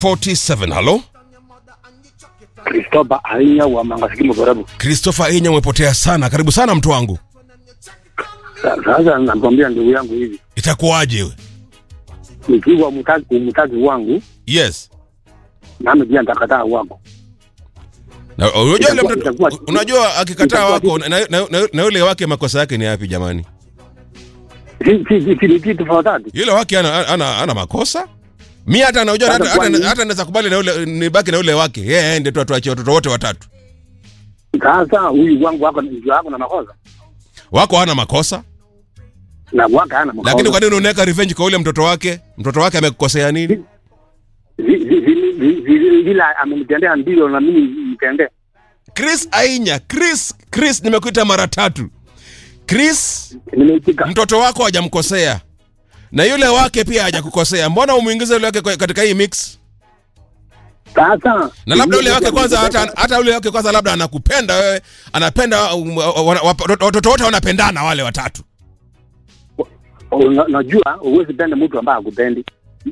47 halo Kristoba Ainya wa Mangasikimo Borabu. christopher inya umepotea sana karibu sana mtu wangu Sa- Sasa namwambia ndugu yangu hivi, itakuwaje we nikiwa mtaki umtaki wangu yes nami pia nitakataa wako. na unajua yule Itakuwa- mtoto itakuwa- unajua akikataa itakuwa wako vipi? na, na, na, na yule wake makosa yake ni yapi jamani Si si si si ni kitu tofauti. yule wake ana, ana, ana makosa mi hata anajua Sasa hata, hata, kwani- hata naweza kubali na yule nibaki na yule wake yeye aende tu atuachie watoto wote watatu Sasa huyu wangu wako ndio wako na makosa wako hana makosa na wako hana makosa. lakini kwa nini unaweka revenge kwa yule mtoto wake mtoto wake amekukosea nini Vi- vi- vi- vi- vi- vile amenitendea ndivyo na mimi nitendee. chris ainya chris chris nimekuita mara tatu chris Nimeitika. mtoto wako hajamkosea na yule wake pia hajakukosea mbona umwingize yule wake kwa- katika hii mix Sasa na labda yule wake kwanza hata, hata yule wake kwanza labda anakupenda wewe anapenda um, wa- wa- wa- watoto wote wanapendana wale watatu Una- unajua huwezi penda mtu ambaye hakupendi.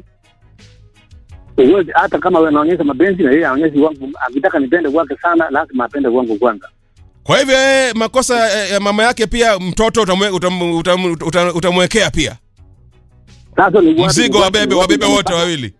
Huwezi hata kama wewe unaonyesha mapenzi na yeye aonyeshe wangu, akitaka nipende kwake sana, lazima apende wangu kwanza. kwa hivyo yeye makosa ya- ya mama yake pia mtoto utamwe- utam- utam- utam- utamwekea pia Sasa ni wapi- mzigo wapi- wabebe wapi wabebe wote mpaka- wawili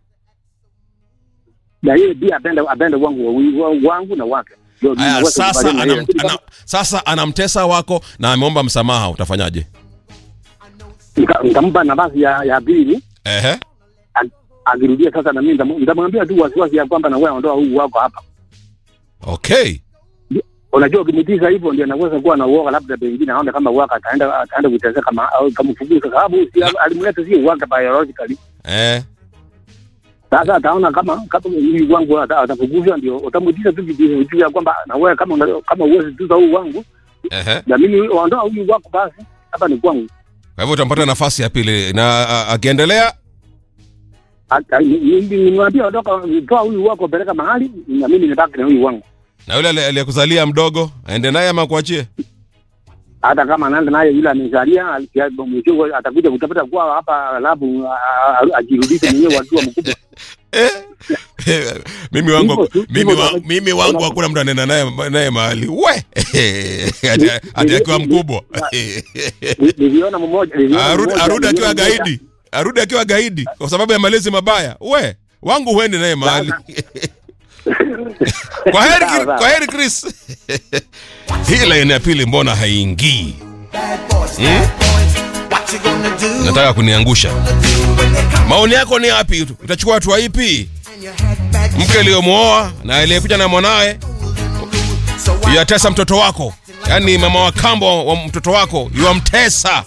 na yeye pia apende apende wangu wawi- wa- wangu na wake. Ndio Aya, niweze sasa kubaliana na yeye. anam, ana, sasa anamtesa wako na ameomba msamaha utafanyaje Nika- nikampa nafasi ya ya pili ehe a- akirudia sasa, na mimi nitam- nitamwambia tu wasiwasi ya kwamba na wewe ondoa huu wako hapa. okay Unajua, ukimtiza hivyo ndio anaweza kuwa na uoga, labda pengine aone kama wako ataenda ataenda kuteseka kama au kamfukuza, kwa sababu si alimleta sio wake biologically. eh Sasa ataona kama kama huyu wangu ata- atafukuzwa, ndio utamtiza tu kitu kitu ya kwamba na wewe kama una- kama uwezi tuza huu wangu ehe na mimi ondoa huyu wako, basi hapa ni kwangu. kwa hivyo utampata nafasi ya pili na a- akiendelea Ata- ni- ni- Nimwambia ondoka, toa huyu wako, peleka mahali, na mimi nibaki na huyu wangu. na yule ali- aliyekuzalia mdogo aende naye ama kuachie hata kama anaenda naye yule amezalia mwisho atakuja kutafuta kwa hapa, alafu a- a- ajirudishe mwenyewe wakiwa mkubwa. Eh, mimi wangu Hivyo tu, mimi, hivyo wa, tu. mimi wangu hakuna mtu anaenda naye naye mahali we Ati- ati akiwa mkubwa Ni- Niliona mmoja niliona arudi mmoja- arudi akiwa niliona mmoja- gaidi arudi akiwa gaidi kwa sababu ya malezi mabaya we wangu huendi naye mahali kwa heri Sawa, sawa. kwa heri Chris hii laini ya pili mbona haingii nataka kuniangusha maoni yako ni yapi utachukua hatua ipi mke aliyomwoa na aliyekuja na mwanawe yatesa mtoto wako yaani mama wa kambo wa mtoto wako yuwamtesa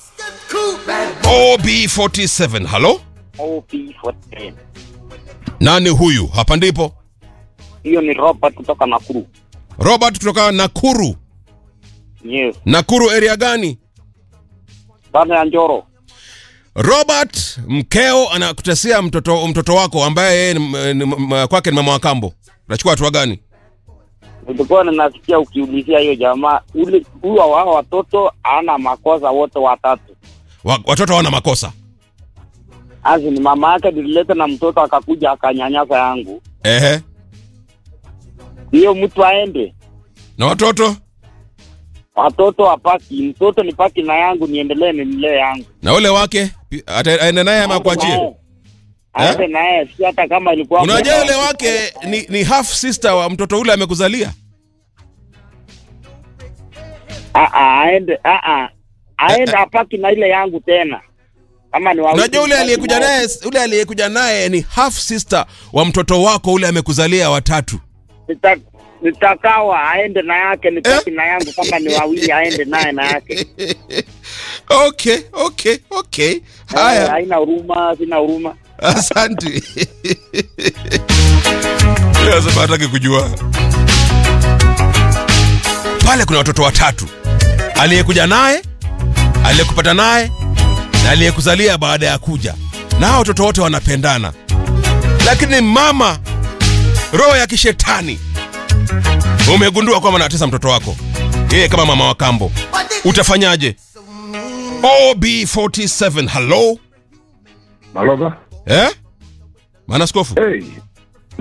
ob47 halo OP14. nani huyu hapa ndipo Hiyo ni Robert kutoka Nakuru. robert kutoka nakuru Yes. nakuru area gani Bana ya Njoro. robert mkeo anakutesia mtoto mtoto wako ambaye yeye ni- ni- m- kwake ni mama wa kambo utachukua hatua gani Nilikuwa ninasikia ukiulizia hiyo jamaa ule huyo wao watoto ana makosa wote watatu. wa, watoto hawana makosa Azi ni mama yake nilileta na mtoto akakuja akanyanyasa yangu. ehe Hiyo mtu aende. na watoto Watoto wapaki, mtoto ni paki na yangu niendelee nimlee yangu. na ule wake pi- ata- aende naye ama kuachie Aende naye si hata kama ilikuwa unajua yule wake ni, ni half sister wa mtoto ule amekuzalia Ah ah aende ah ah. Aende apaki na ile yangu tena. Kama ni wawili. unajua ule aliyekuja naye ule aliyekuja naye ni half sister wa mtoto wako ule amekuzalia watatu Nita- nitakawa aende na yake nipaki na yangu kama ni wawili aende naye na yake okay okay okay Eh, haya haina huruma sina huruma asante sema hataki kujua pale kuna watoto watatu aliyekuja naye aliyekupata naye na aliyekuzalia baada ya kuja na hao watoto wote wanapendana lakini mama roho ya kishetani umegundua kwamba anatesa mtoto wako yeye kama mama wa kambo utafanyaje ob47 hello Maloba. eh? maana skofu Hey,